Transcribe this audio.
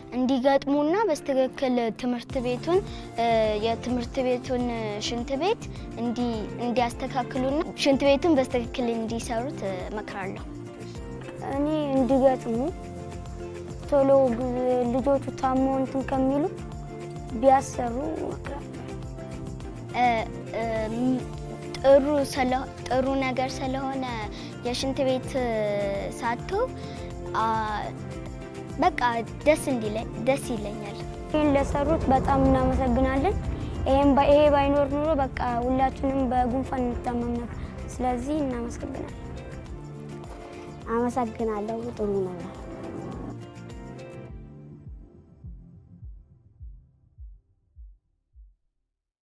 እንዲገጥሙና በስትክክል ትምህርት ቤቱን እ፣ የትምህርት ቤቱን ሽንት ቤት እንዲ እንዲያስተካክሉና ሽንት ቤቱን በስትክክል እንዲሰሩት እ፣ እመክራለሁ። እኔ እንዲገጥሙ ቶሎ ግ- ልጆቹ ታሞ እንትን ከሚሉ ቢያሰሩ እመክራለሁ። እ፣ እ፣ ም- ጥሩ ስለ- ጥሩ ነገር ስለሆነ የሽንት ቤት እ፣ ሳቶ አ፣ በቃ ደስ እንዲለኝ ደስ ይለኛል። ይህን ለሰሩት በጣም እናመሰግናለን። ይሄን ባ- ይሄ ባይኖር ኑሮ በቃ ሁላችንም በጉንፋን እንታመም ነበር። ስለዚህ እናመሰግናለን። አመሰግናለሁ። ጥሩ ነው።